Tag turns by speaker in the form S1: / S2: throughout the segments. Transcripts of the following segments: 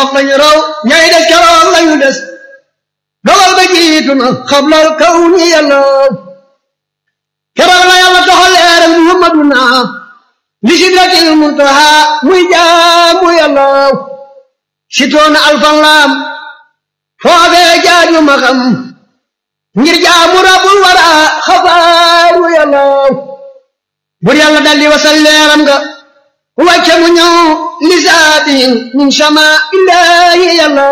S1: keroog lañu raw ñay des keroog lañu des dogal ba jiitu na xablal kaw ni yàlla keroog la yàlla toxal leeral muhammaduna li sidratil muntaha muy jaamu yàlla sitoona alfan laam foofee jaaju ma xam ngir jaamu rabul wara xabaaru yàlla bur yàlla daldi wasal leeram nga wàcce mu ñëw lisaatin min sama illaahi yàlla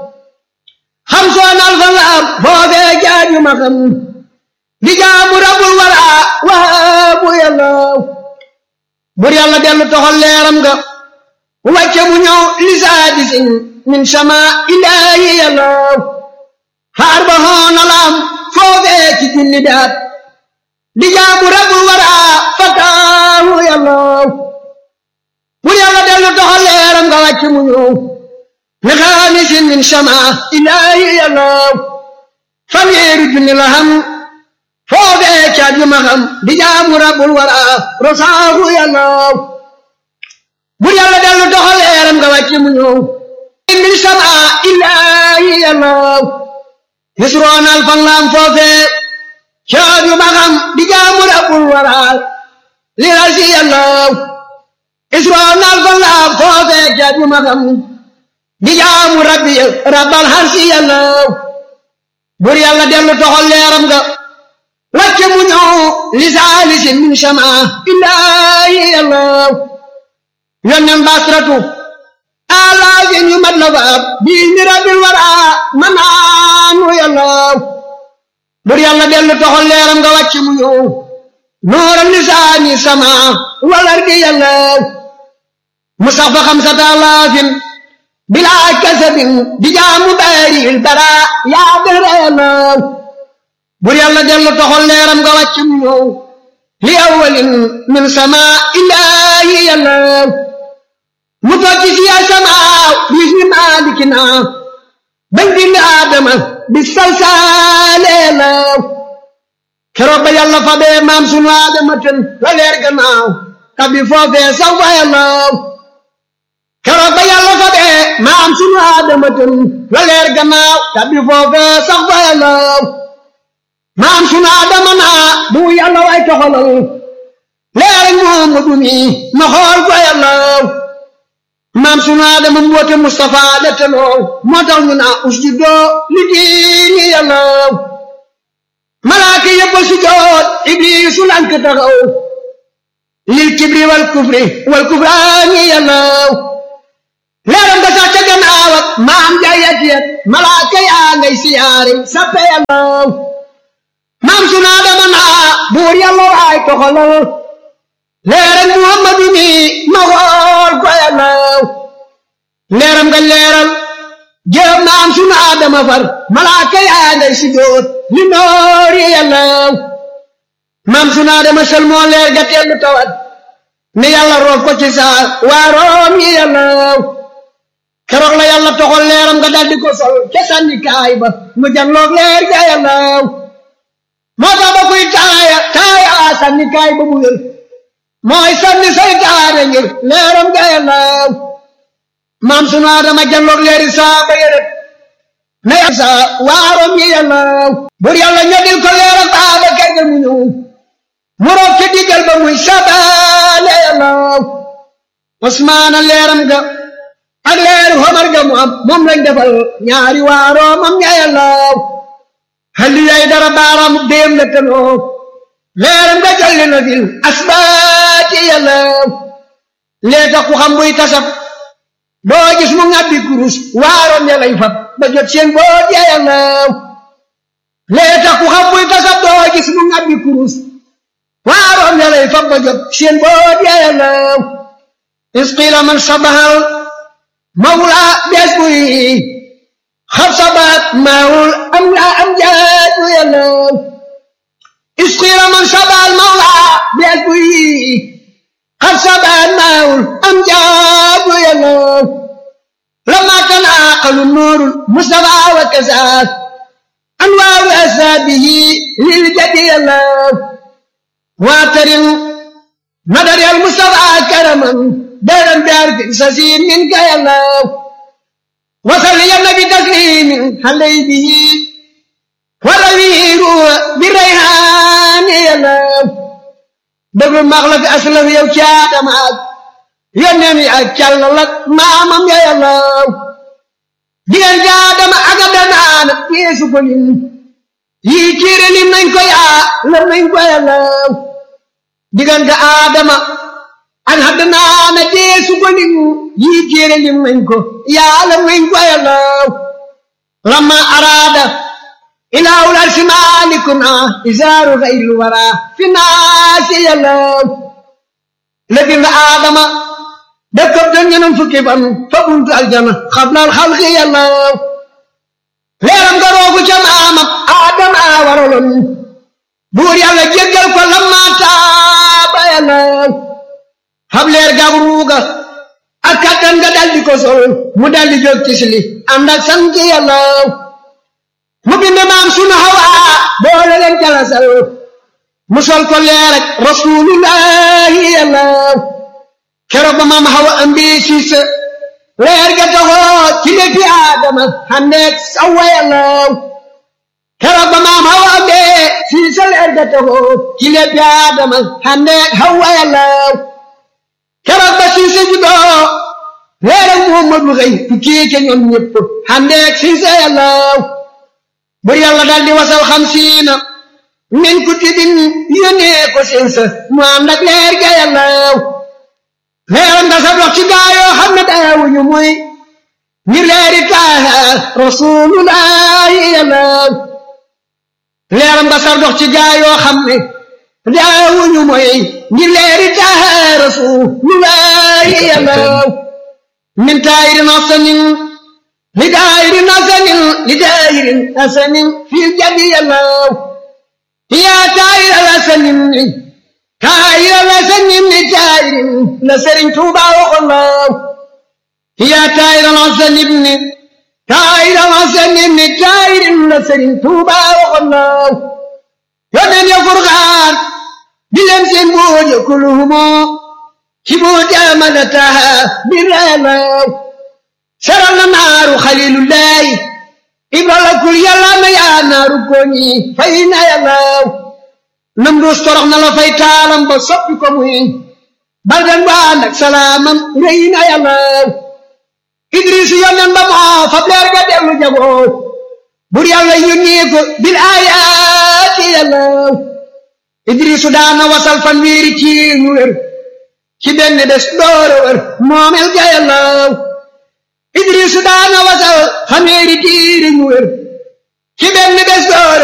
S1: xam soon alfan laam foofee jaaju ma xam di jaamu rabul wara waabu yàlla bur yàlla dellu toxal leeram nga wàcce mu ñëw lisaadisin min sama illaahi yàlla xaar ba xoona laam foofee ci julli daat di jaamu rabul wara fataahu yàlla bur yàlla dellu toxal leeram nga wàcce mu ñëw li xaamisin min sama illaahi yàlla fanweeri junni la xam foofee ca juma xam di jaamu rabul wara rosaahu yàlla bur yàlla dellu doxal leeram nga wàcce mu ñëw min sama illaahi yàlla yusroon alfan laam foofee ca juma xam di jaamu rabul wara li rasi yàlla yusroon alfan laam foofee ca juma xam di jaamu rabbi rabbal harsi yàlla bur yàlla dellu doxal leeram nga wàcce mu ñëw li saalisin min sama illaahi yàlla yonnen basratu alaafin yu mat la faab bii mi rabbil wara manaanu yàlla bur yàlla dellu toxal leeram nga wàcce mu ñëw nooral lisaani sama walar di yàlla mu sax fa xamsata alaafin bilaa kasabin di jaamu baaril bara yaa dara yàlla bur yàlla dellu toxal leeram nga wàcc mu ñëw li awalin min sama illaahi yàlla mu tokki si ya sama bis mi maalikina bañ bind aadama bi salsaale la keroog ba yàlla fa bee maam sunu aadama ten la leer gannaaw tabi foofee saw fa yàlla keroog ba yàlla fa bee maam sunu aadama ten la leer gannaaw tabi foofee saw fa yàlla maam sunu adama naa bu yàlla way toxalal leer Muhammadu mi ma xool ko yàlla maam sunu adama mboote Mustafa la teloo moo tax ñu naa usjudoo li diini yàlla malaaka yëpp sujoot ibliisu lank taxaw lil kibri wal kufri wal kufraani yàlla leeram nga sax ca gannaaw ak maam jaayat yet malaaka yaa ngay siyaare sappe yàlla maam sunu Adama naa buur yàlla waay toxalal leeral Muhammadu mi ma xool ko yàlla leeram nga leeral jëm maam sunu Adama far malaaka yaa ngay sujjóot li noori yàlla maam sunu Adama sel moo leer ga tellu tawat ne yàlla roof ko ci saa waaroom yi yàlla keroog la yàlla toxal leeram nga daldi ko sol ca sànni kaay ba mu janloog leer ga yàlla moo tax ba kuy taaya taaya sànni kaay ba mu wér mooy sànni saytaane ngir leeram ga yàlla maam sunu Adama janloog leeri saa ba yërët na yàlla saa waarom yi yàlla bur yàlla ñodil ko leeram baa ba kay mu ñëw mu roog ci diggal ba muy sabaale yàlla Usmaana leeram ga ak leeru Omar ga mu am moom lañ defal ñaari waaroomam ña yàlla halli yay dara baaraamu déem la tanoo leeram nga jolli na fil asbaati yàlla lee tax ku xam buy tasab doo gis mu ngàbbi kurus waaroon ya lay fab ba jot seen boot ya yàlla lee tax ku xam buy tasab doo gis mu ngàbbi kurus waaroon ya lay fab ba jot seen boot ya yàlla isqila man sabahal mawla bees buy xar sabaat maawul am la am jaaju yàlla isqila man sabal mawla bees buy xar sabaat maawul am jaaju yàlla lama kan aqalu nuurul mustafa wa kasaat anwaaru asaabihi lil jadi yàlla waatarin nadari al mustafa karaman daran biar fi sasiin min ka yàlla xaley bihi wala wiiru bi rayhaani yàllaw dëgg max la fi aslaf yow caadama ak yónneen yi ak càllal ak maamam ya yàllaw digal jaadama ak adanaana yeesu ko lim yii téere lim nañ ko yaa lam nañ ko yàllaw diggante aadama ak adanaana yeesu ko lim yii téere lim nañ ko yaa lam nañ ko yàllaw lama araada ilaahul arsi maalikuna isaaru xayril wara fi naasi yàllaw la bind aadama dëkkab doon ñenam fukki fan fa buntu aljana xablal xalqi yàllaw leeram nga roogu ca maamam aadama waraloon buur yàlla jéggal ko lamma taaba yàllaw xab leer gab ruuga ak kattan nga daldi ko sol mu daldi jóg tisli ànd ak sant yàllaw mu bind maam sunu hawaa boole leen jalasal mu sol ko leer ak rasulullahi yàllaw keroog ba maam hawa ambi siis leer ga taxoo ci léegi aadama xandeeg sawa yàllaw keroog ba maam hawa ambi siis leer ga taxoo ci léegi aadama xandeeg hawa yàllaw keroog ba siis juddoo leeram muhammadu xëy tukkee ca ñoom ñëpp xandeeg siis yàllaw bur yàlla daldi wasal xamsiina min kutubin yónnee ko seen sa mu ànd ak leer ga yàllaw leeram nga sa dox ci gaayoo xam ne daawuñu muy ngir leeri taaha rasulullahi yàllaw leeram nga sa dox ci gaayoo xam ne daawuñu muy ngir leeri taaha rasulullahi yàllaw min taayirin asanin li daayirin asanin li daayirin asanin fil jadi yàllaw yaa taayir asanin taayir la sañin ni taayir la sëriñ Tuuba waxoon laaw yaa taayir la sañin ni taayir la sañin ni taayir la sëriñ Tuuba waxoon laaw yónneen ya Furqaan di leen seen booj kuluhumo ci booj amana taha bi laaw saral na naaru xalilullahi ibra la kul yàlla na yaa naaru koñi fay na yàllaaw nam dus torox na la fay taalam ba soppi ko muy baldan ba ànd ak salaamam rëy na yàllaaw idris yonen ba moo fab leer ga dellu jagoo bur yàlla yónnee ko bil aayaati yàllaaw idrisu daana wasal fan wiiri ci ñu wér ci benn des doora wér moomel ga yàllaaw idrisu daana wasal fan wiiri tiiri ñu wér ci benn des doora